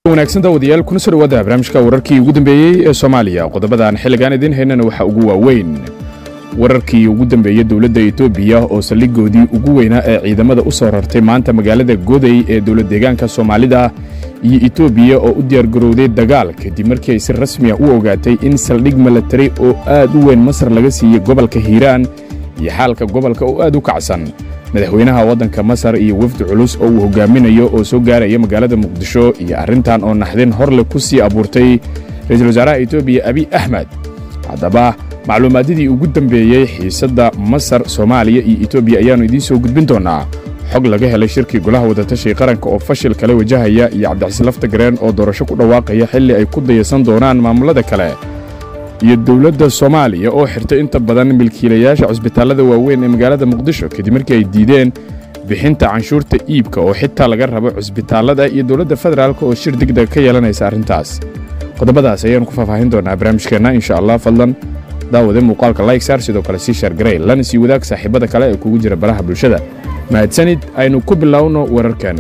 wanaagsan daawadayaal kuna soo dhawaada barnaamijka wararkii ugu dambeeyey ee soomaaliya qodobadan xilligaan idiin haynana waxaa ugu waaweyn wararkii ugu dambeeyey dowladda etoobiya oo saldhigoodii ugu weynaa ee ciidamada u soo rartay maanta magaalada goday ee dowlad deegaanka soomaalida iyo etoobiya oo u diyaargarowday dagaal kadib markii ay si rasmi ah u ogaatay in saldhig milatari oo aad u weyn masar laga siiyey gobolka hiiraan iyo xaalka gobolka oo aad u kacsan madaxweynaha waddanka masar iyo wafdi culus oo uu hogaaminayo oo soo gaaraya magaalada muqdisho iyo arrintan oo naxdin horle ku sii abuurtay ra'iisul wasaaraha etoobiya abiy axmed haddaba macluumaadadii ugu dambeeyey xiisadda masar soomaaliya iyo etoobiya ayaannu idiin soo gudbin doonnaa xog laga helay shirkii golaha wadatashay qaranka oo fashil kale wajahaya iyo cabdicasiis laftagareen oo doorasho ku dhawaaqaya xilli ay ku dayaysan doonaan maamullada kale iyo dowladda soomaaliya oo xirtay inta badan milkiilayaasha cusbitaallada waaweyn ee magaalada muqdisho kadib markii ay diideen bixinta canshuurta iibka oo xitaa laga rabo cusbitaallada iyo dowladda federaalk oo shir degdeg ka yeelanaysa arrintaas qodobadaas ayaannu ku faahfaahin doonaa barnaamijkeenna insha allah fadlan daawade muuqaalka layksaar sidoo kale sii shaargarey lana sii wadaag saaxiibada kale ee kugu jira baraha bulshada mahadsanid aynu ku bilowno wararkeenna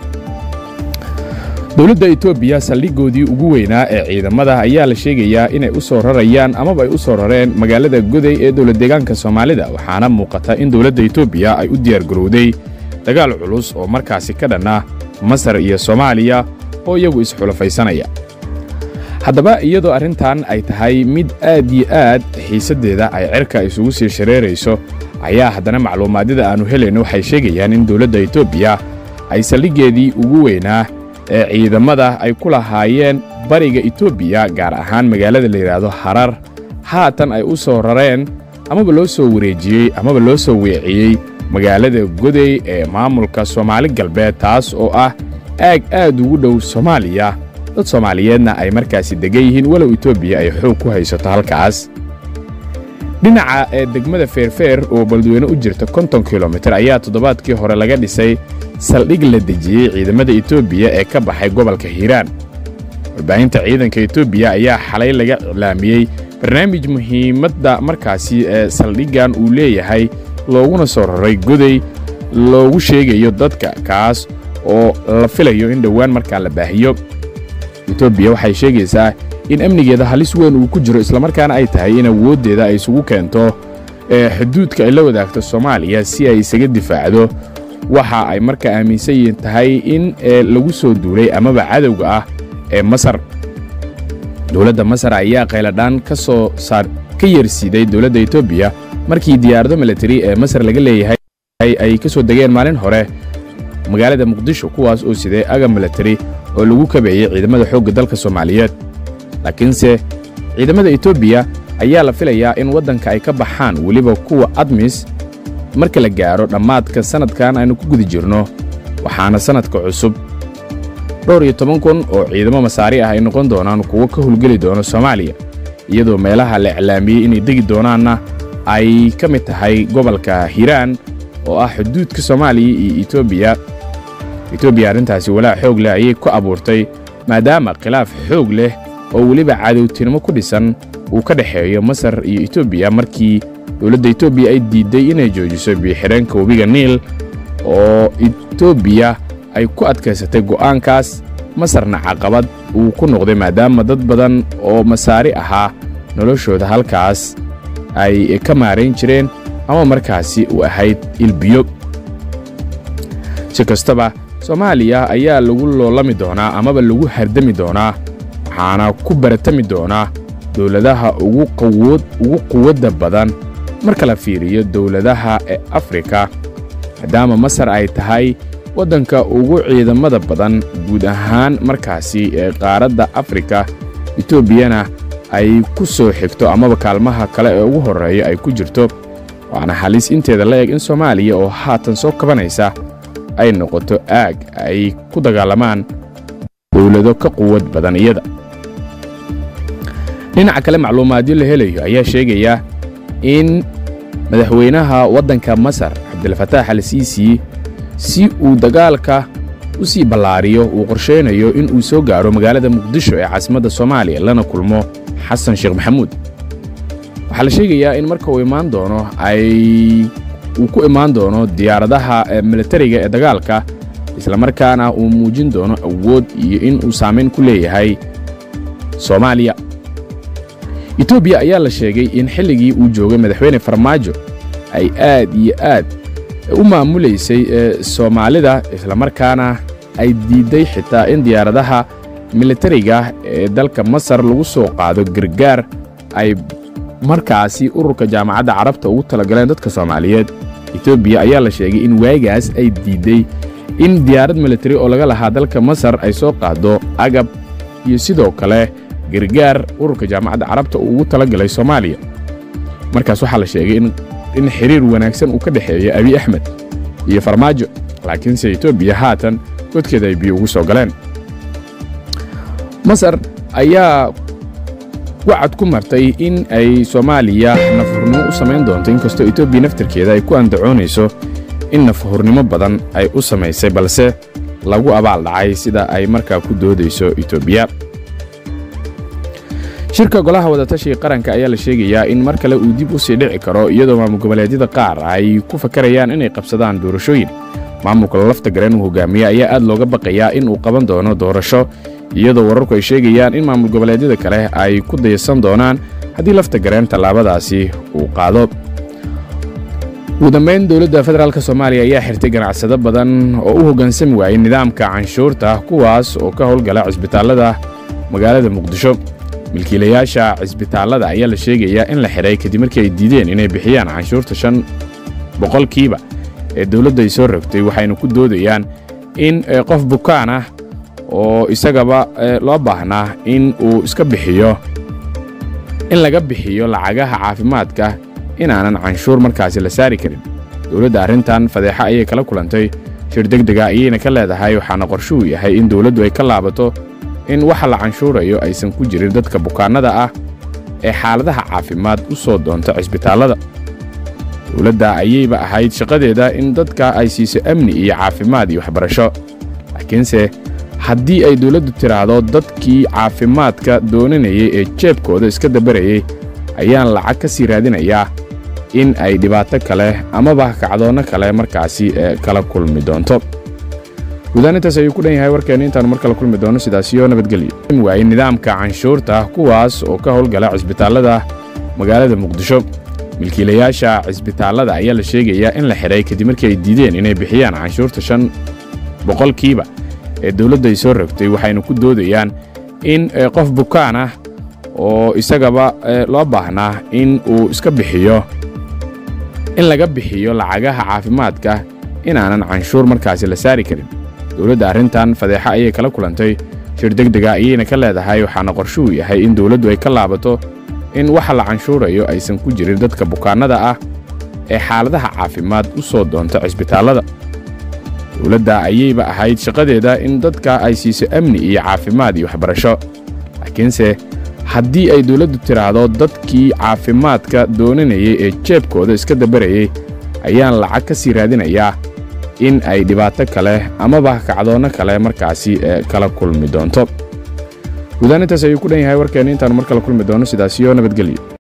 dowladda etoobiya saldhigoodii ugu weynaa ee ciidamada ayaa la sheegayaa inay u soo rarayaan amaba ay u soo rareen magaalada goday ee dowlad deegaanka soomaalida waxaana muuqata in dowladda etoobiya ay u diyaargarowday dagaal culus oo markaasi ka dhan ah masar iyo soomaaliya oo iyagu isxulafaysanaya haddaba iyadoo arrintan ay tahay mid aad iyo aad xiisaddeeda ay cerka isugu sii shareerayso ayaa haddana macluumaadyada aannu helayno waxay sheegayaan in dowladda etoobiya ay saldhiggeedii ugu weynaa ee ciidamada ay ku lahaayeen bariga etoobiya gaar ahaan magaalada la yidhaahdo harar haatan ay u soo rareen amaba loo soo wareejiyey amaba loo soo weeciyey magaalada goday ee maamulka soomaali galbeed taas oo ah aag aad ugu dhow soomaaliya dad soomaaliyeedna ay markaasi degan yihiin walow etoobiya ay xoog ku haysato halkaas dhinaca ee degmada feerfeer oo baldweyne u jirta konton kilomitir ayaa toddobaadkii hore laga dhisay saldhig la dejiyey ciidamada etoobiya ee ka baxay gobolka hiiraan warbaahinta ciidanka etoobiya ayaa xalay laga iclaamiyey barnaamij muhiimadda markaasi ee saldhiggan uu leeyahay looguna soo raray goday loogu sheegayo dadka kaas oo la filayo in dhowaan markaa la baahiyo etoobiya waxay sheegaysaa in amnigeeda halis weyn uu ku jiro islamarkaana ay tahay in awooddeeda ay isugu keento ee xuduudka ay la wadaagto soomaaliya si ay isaga difaacdo waxa ay markaa aaminsan yihiin tahay in lagu soo duulay amaba cadowga ah ee masar dowladda masar ayaa qayladhaan ka soo saar ka yeersiiday dowladda etoobiya markii diyaarado militari ee masar laga leeyahay ay ka soo degeen maalin hore magaalada muqdisho kuwaas oo siday agab militari oo lagu kabeeyey ciidamada xoogga dalka soomaaliyeed laakiinse ciidamada etoobiya ayaa la filayaa in waddanka ay ka baxaan weliba kuwa admis marka la gaadho dhammaadka sannadkan aynu ku guda jirno waxaana sannadka cusub dhowr iyo toban kun oo ciidamo masaari ah ay noqon doonaan kuwo ka howlgeli doona soomaaliya iyadoo meelaha la iclaamiyey inay degi doonaanna ay ka mid tahay gobolka hiiraan oo ah xuduudka soomaaliya iyo etoobiya etoobiya arrintaasi walaac xoog leh ayay ku abuurtay maadaama khilaaf xoog leh oo weliba cadowtinimo ku dhisan uu ka dhexeeyo masar iyo etoobiya markii dowladda etoobiya ay diidday inay joojiso biixireenka webiga niil oo etoobiya ay ku adkaysatay go'aankaas masarna caqabad uu ku noqday maadaama dad badan oo masaari ahaa noloshooda halkaas ay ka maarayn jireen ama markaasi u ahayd ilbiyo si kastaba soomaaliya ayaa lagu loolami doonaa amaba lagu hardami doonaa waxaana ku baratami doonaa dowladaha ugu quwadda badan marka la fiiriyo dowladaha ee afrika maadaama masar ay tahay waddanka ugu ciidamada badan guud ahaan markaasi ee qaaradda afrika etoobiyana ay ku soo xigto amaba kaalmaha kale ee ugu horreeya ay ku jirto waana halis inteeda la eg in soomaaliya oo haatan soo kabanaysa ay noqoto aag ay ku dagaalamaan dowlado ka quwad badan iyada dhinaca kale macluumaadyo la helayo ayaa sheegaya in madaxweynaha waddanka masar cabdilfataax al siisi si uu dagaalka u sii ballaariyo uu qorshaynayo in uu soo gaaro magaalada muqdisho ee caasimadda soomaaliya lana kulmo xasan sheekh maxamuud waxaa la sheegayaa in marka uu imaan doono ay uu ku imaan doono diyaaradaha militariga ee dagaalka islamarkaana uu muujin doono awood iyo in uu saamayn ku leeyahay soomaaliya etoobiya ayaa la sheegay in xilligii uu joogay madaxweyne farmaajo ay aad iyo aad u maamulaysay soomaalida islamarkaana ay diidday xitaa in diyaaradaha militariga ee dalka masar lagu soo qaado gargaar ay markaasi ururka jaamacadda carabta ugu talagaleen dadka soomaaliyeed etoobiya ayaa la sheegay in waagaas ay diidday in diyaarad militari oo laga lahaa dalka masar ay soo qaado agab iyo sidoo kale gargaar ururka jaamacadda carabta uu ugu talagalay soomaaliya markaas waxaa la sheegay in xiriir wanaagsan uu ka dhexeeya abiy axmed iyo farmaajo laakiinse etoobiya haatan godkeeda ay biyo ugu soo galeen masar ayaa wacad ku martay in ay soomaaliya nafhurnimo u samayn doonto inkastoo etoobiya naftarkeeda ay ku andacoonayso in nafhurnimo badan ay u samaysay balse lagu abaal dhacay sida ay markaa ku doodayso etoobiya shirka golaha wadatashiga qaranka ayaa la sheegayaa in mar kale uu dib u sii dhici karo iyadoo maamul goboleedyada qaar ay ku fakarayaan inay qabsadaan doorashooyin maamulka lafta gareen uu hogaamiye ayaa aad looga baqayaa in uu qaban doono doorasho iyadoo wararku ay sheegayaan in maamul goboleedyada kale ay ku daysan doonaan haddii lafta gareen tallaabadaasi uu qaado ugu dambayn dowladda federaalk soomaaliya ayaa xirtay ganacsado badan oo u hoggaansami waayey nidaamka canshuurta kuwaas oo ka howlgala cisbitaallada magaalada muqdisho milkiilayaasha cisbitaallada ayaa la sheegayaa in la xidhay kadib markii ay diideen inay bixiyaan canshuurta shan boqolkiiba ee dowladda ay soo rogtay waxayna ku doodayaan in qof bukaan ah oo isagaba loo baahnaa in uu iska bixiyo in laga bixiyo lacagaha caafimaadka inaanan canshuur markaasi la saari karin dowladda arrintan fadeexa ayay kala kulantay shir degdega ayayna ka leedahay waxaana qorshuhu yahay in dowladdu ay ka laabato in waxa la canshuurayo aysan ku jirin dadka bukaannada ah ee xaaladaha caafimaad u soo doonta cisbitaallada dowladda ayayba ahayd shaqadeeda in dadka ay siiso amni iyo caafimaad iyo waxbarasho laakiinse haddii ay dowladdu tidhaahdo dadkii caafimaadka doonanayay ee jeebkooda iska dabarayey ayaan lacag ka sii raadinayaa in ay dhibaato kale amaba kacdoonno kale markaasi kala kulmi doonto guudaanintaas ayuu ku dhan yahay warkeenna intaannu mar kale kulmi doono sidaasiyo nabadgelyo waayey nidaamka canshuurta kuwaas oo ka howlgala cisbitaallada magaalada muqdisho milkiilayaasha cisbitaallada ayaa la sheegayaa in la xidhay kadib markii ay diideen inay bixiyaan canshuurta shan boqolkiiba ee dowladda ay soo rogtay waxayna ku doodayaan in qof bukaan ah oo isagaba loo baahnaa in uu iska bixiyo in laga bixiyo lacagaha caafimaadka inaanan canshuur markaasi la saari karin dowladda arrintan fadeexa ayay kala kulantay shir degdega ayayna ka leedahay waxaana qorshuhu yahay in dowladdu ay ka laabato in waxa la canshuurayo aysan ku jirin dadka bukaannada ah ee xaaladaha caafimaad u soo doonta cisbitaallada dowladda ayayba ahayd shaqadeeda in dadka ay siiso amni iyo caafimaad iyo waxbarasho laakiinse haddii ay dowladdu tidhaahdo dadkii caafimaadka doonanayay ee jeebkooda iska dabarayey ayaan lacag ka sii raadinayaa in ay dhibaato kale amaba kacdoonno kale markaasi kala kulmi doonto guudaanintaas ayuu ku dhan yahay warkeenna intaannu mar kale kulmi doono sidaasiyo nabadgelyo